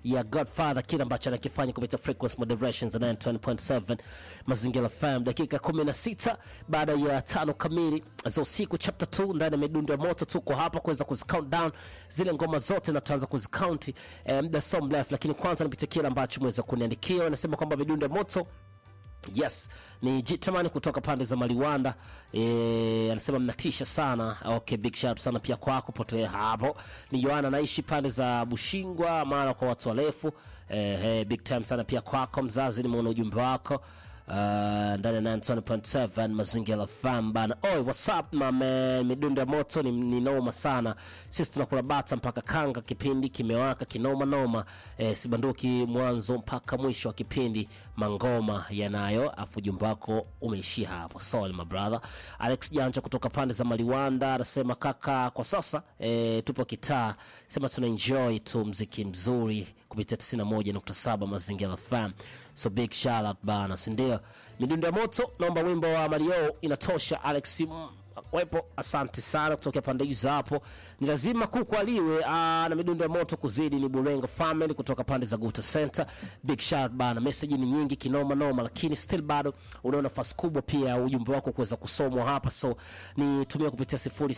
ya Godfather, kile ambacho anakifanya kupitia frequency moderations 920.7 Mazingira FM, dakika 16 baada ya tano kamili za usiku, chapter 2 ndani ya midundo ya moto. Tuko hapa kuweza kuzicount down zile ngoma zote na tutaanza kuzicounti eh, muda so mrefu, lakini kwanza nipitie kile ambacho mweza kuniandikia. Anasema kwamba midundo ya moto Yes, ni Jitamani kutoka pande za Maliwanda. E, anasema mnatisha sana. Okay, big shout sana pia kwako potea hapo. Ni Yohana anaishi pande za Bushingwa mara kwa watu warefu. E, hey, big time sana pia kwako mzazi, nimeona ujumbe wako. Uh, ndani ya 9.7 mazingira FM bana. Oi, what's up my man? Midundo ya moto ni, ni noma sana. Sisi tunakula bata mpaka kanga, kipindi kimewaka kinoma noma. Eh, sibanduki mwanzo mpaka mwisho wa kipindi, mangoma yanayo. Afu ujumbe wako umeishia hapo. Sorry my brother. Alex Janja kutoka pande za Maliwanda anasema kaka, kwa sasa eh, tupo kitaa, sema tuna enjoy tu mziki mzuri kupitia 91.7 mazingira FM. So big shout out bana, si ndio? Midundo ya moto, naomba wimbo wa Mario inatosha. Alex mm, wepo, asante sana kutokea pande hizo hapo. Ni lazima kukwaliwe aa, na midundo ya moto kuzidi. Ni Burengo family kutoka pande za Guta Center. Big shout out bana, message ni nyingi kinoma noma, lakini still bado una nafasi kubwa pia ya ujumbe wako kuweza kusomwa hapa, so nitumia kupitia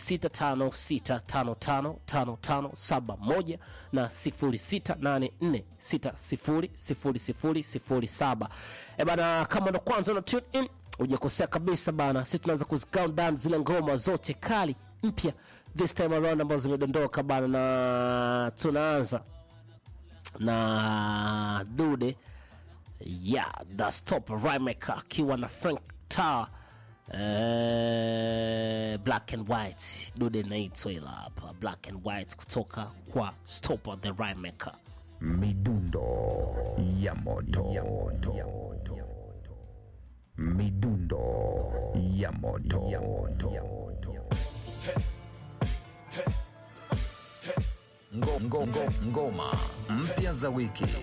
0656555571 na 0684600007. E bana, kama ndo kwanza una tune in hujakosea kabisa bana, sisi tunaanza kuzicount down zile ngoma zote kali mpya this time around ambazo zimedondoka bana, na tunaanza na dude yeah, the stop Rhymaker akiwa na Frank Tower eh, black and white dude naitwa ila hapa black and white kutoka kwa Stop the Rhymaker. Midundo ya moto. Midundo ya moto. Ngo- ngo- ngo- Ngoma mpya za wiki.